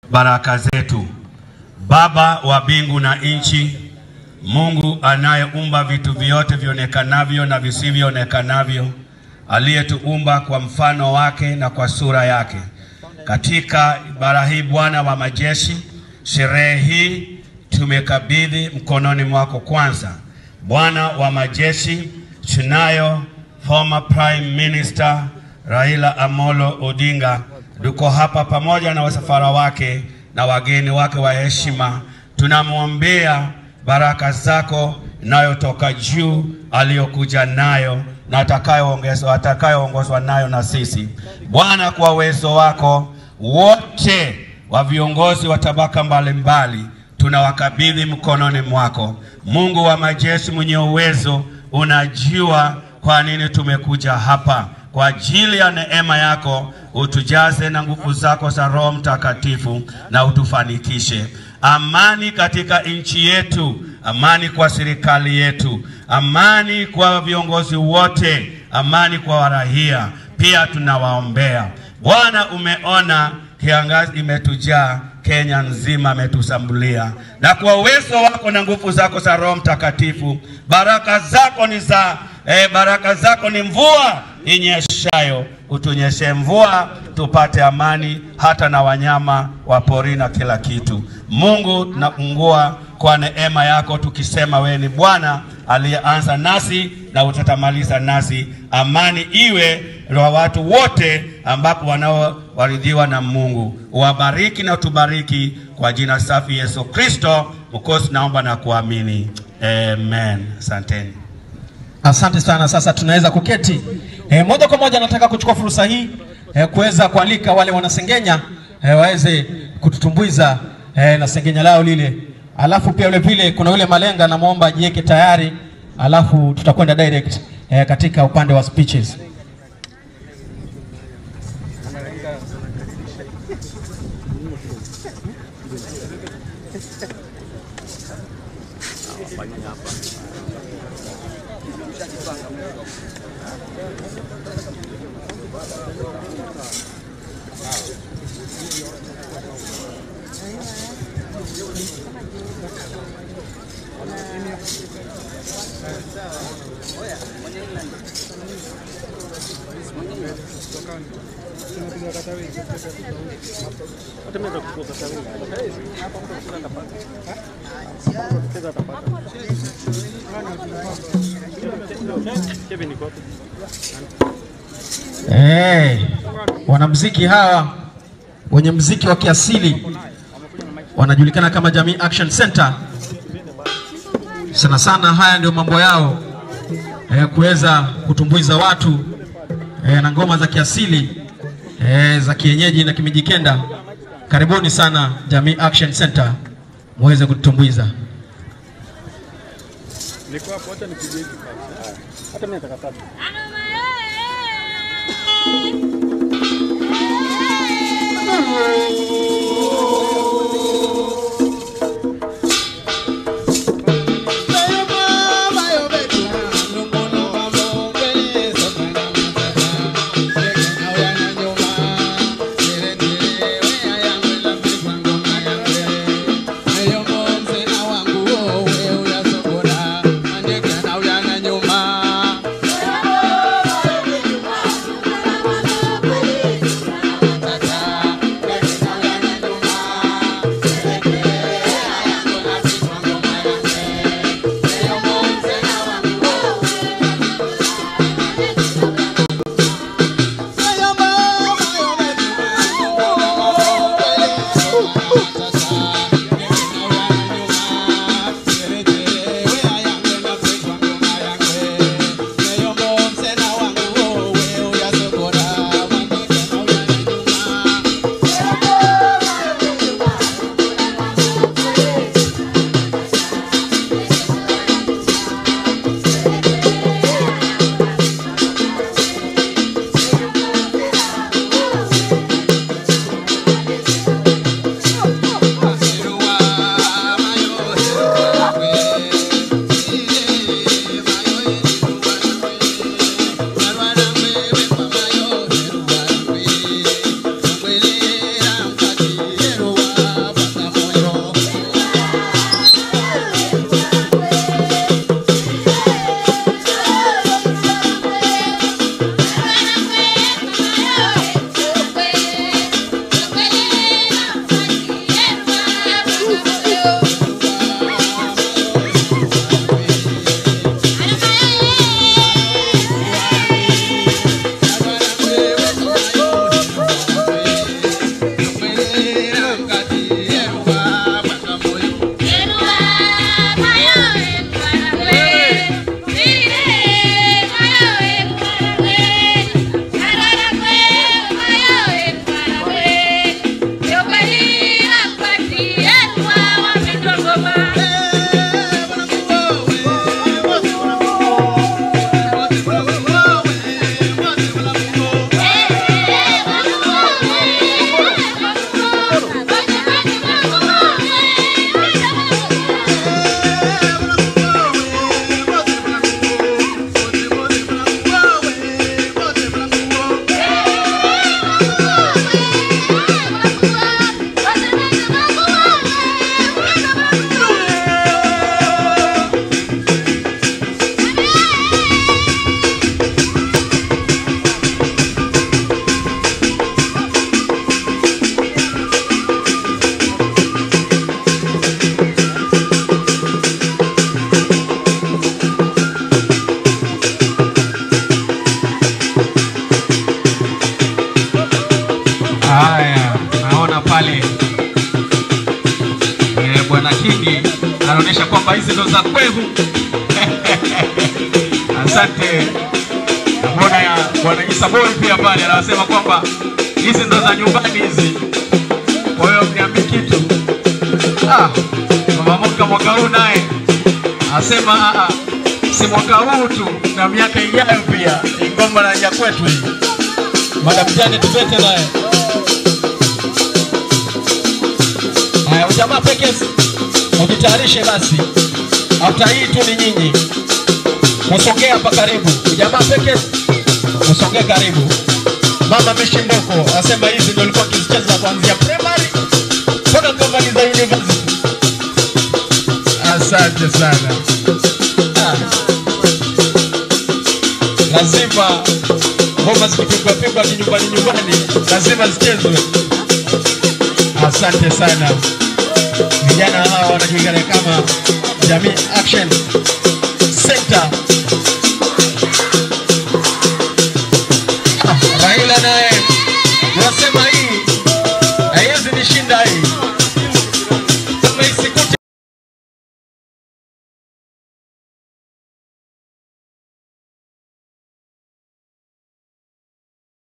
baraka zetu. Baba wa mbingu na nchi, Mungu anayeumba vitu vyote vionekanavyo na visivyonekanavyo, aliyetuumba kwa mfano wake na kwa sura yake. Katika ibara hii, Bwana wa majeshi, sherehe hii tumekabidhi mkononi mwako. Kwanza, Bwana wa majeshi, tunayo former Prime Minister Raila Amolo Odinga, tuko hapa pamoja na wasafara wake na wageni wake wa heshima. Tunamwombea baraka zako inayotoka juu aliyokuja nayo na atakayoongezwa atakayoongozwa nayo na sisi Bwana, kwa uwezo wako wote wa viongozi wa tabaka mbalimbali tunawakabidhi mkononi mwako. Mungu wa majeshi mwenye uwezo, unajua kwa nini tumekuja hapa. Kwa ajili ya neema yako utujaze na nguvu zako za Roho Mtakatifu na utufanikishe. Amani katika nchi yetu, amani kwa serikali yetu, amani kwa viongozi wote, amani kwa warahia. Pia tunawaombea Bwana, umeona kiangazi imetujaa Kenya nzima, ametusambulia na kwa uwezo wako na nguvu zako za Roho Mtakatifu, baraka zako ni za eh, baraka zako ni mvua inyeshayo. Utunyeshe mvua tupate amani, hata na wanyama wa pori na kila kitu. Mungu, tunafungua kwa neema yako tukisema, wewe ni Bwana aliyeanza nasi na utatamaliza nasi. Amani iwe kwa watu wote ambapo wanaowaridhiwa na Mungu. Uwabariki na utubariki kwa jina safi Yesu Kristo Mwokozi, naomba na kuamini amen. Asanteni. Asante sana. Sasa tunaweza kuketi e, moja kwa moja. Nataka kuchukua fursa hii e, kuweza kualika wale wanasengenya e, waweze kututumbuiza e, na sengenya lao lile, alafu pia vile vile kuna yule malenga, namwomba ajiweke tayari, alafu tutakwenda direct e, katika upande wa speeches. Hey, wanamuziki hawa wenye muziki wa kiasili wanajulikana kama Jamii Action Center. Sana sana haya ndio mambo yao eh, kuweza kutumbuiza watu eh, na ngoma za kiasili eh, za kienyeji na kimijikenda. Karibuni sana Jamii Action Center muweze kututumbuiza. Niko hapo, acha nipige hiki kwanza. Hata mimi nataka tatu. Haya, naona pale eh, bwana Kingi anaonyesha kwamba hizi ndo za kwehu. Asante. Namuona ya bwana Isa Boy pia pale anasema kwamba hizi ndo za nyumbani hizi, kwa hiyo mniambi kitu. Ah, mama Moka mwaka huu naye asema ah, ah, si mwaka huu tu na miaka ijayo pia, ni ngoma na ya kwetu hii. Madam Janet Tupete naye Haya, ujamaa Pekes, ujitayarishe basi, after hii tu ni nyinyi, musongee hapa karibu. Ujamaa Pekes, musongee karibu. Mama Mishimboko asema hizi ndio alikuwa akizicheza kuanzia primary mpaka kumaliza university. Asante sana. Ah. Lazima ngoma zikipigwa pigwa kinyumbani nyumbani, lazima zichezwe. Asante sana. Vijana hawa wanajulikana kama Jamii Action Center. Ah, Raila naye